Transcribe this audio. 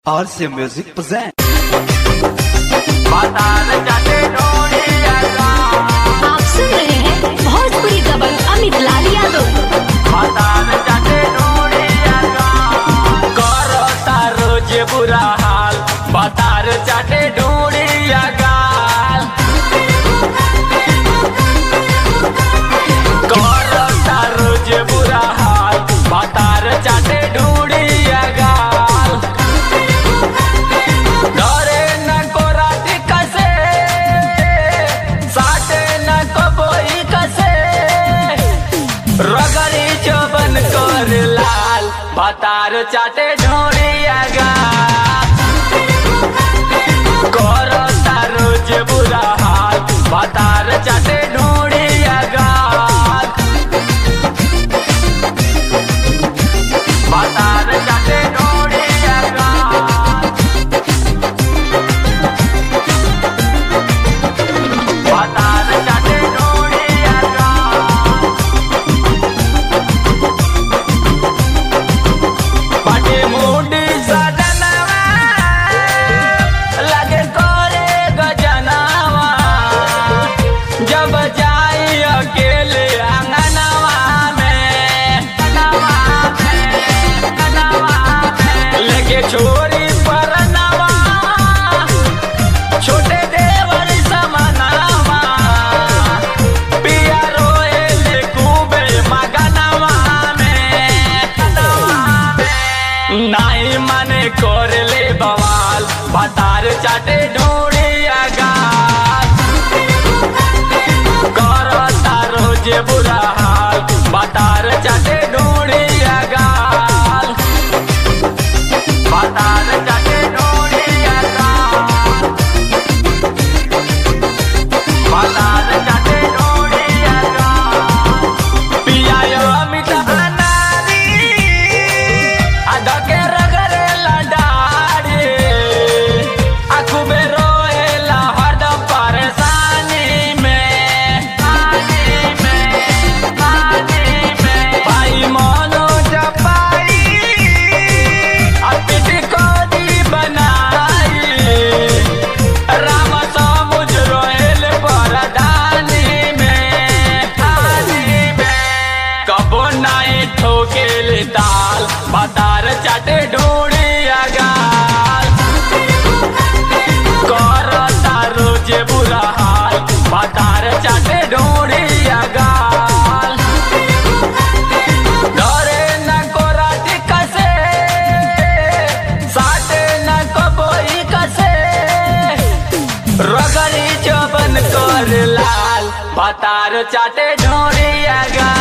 RC Music present. आप सुन रहे हैं भोजपुरी दबंग अमित लाल यादव करता रोज बुरा हाल बतार चाटे ढूंढिया गाल करता रोज बुरा हाल बतार चाटे ढूंढिया गाल डरे न कोराटी कसे साटे न कबोई कसे रगड़ी चौबन कर लाल बतार चाटे ढोड़िया गा करता रोज बुरा हाल बतार चाटे ढोड़िया गा बतार चाटे ढोड़िया गा बतार चाटे ढोड़िया गा पाटे मुंडी सजनवा लगे करे गजनवा जब जाई अकेले आंगनवा में नवा में नवा में लेके छोरी पर नवा छोटे देवर समनवा पिया रोए ले खूबे मगनवा में नवा में नाई मने कर ले बवाल बतार चाटे ढूंढिया गाल करता रोज बुरा हाल बतार चाटे ढूंढिया गाल बतार चाटे ढूंढिया गाल बतार चाटे ढूंढिया गाल पिया यो अमित अनारी अधके रगरे लडारी आखू में रोएला हरदम परेशानी में पानी में पानी में भाई मोनो जपाई अपिटी को दी बनाई राम समुझ रोएल परदानी में पानी में कबो नाई ठोकेल ताल बतार चाटे ढूंढिया गाल करता रोज बुरा हाल बतार चाटे ढूंढिया गाल डरे न कोराटी कसे साटे न कबोई कसे रगड़ी चौबन कर लाल बतार चाटे ढोड़िया गा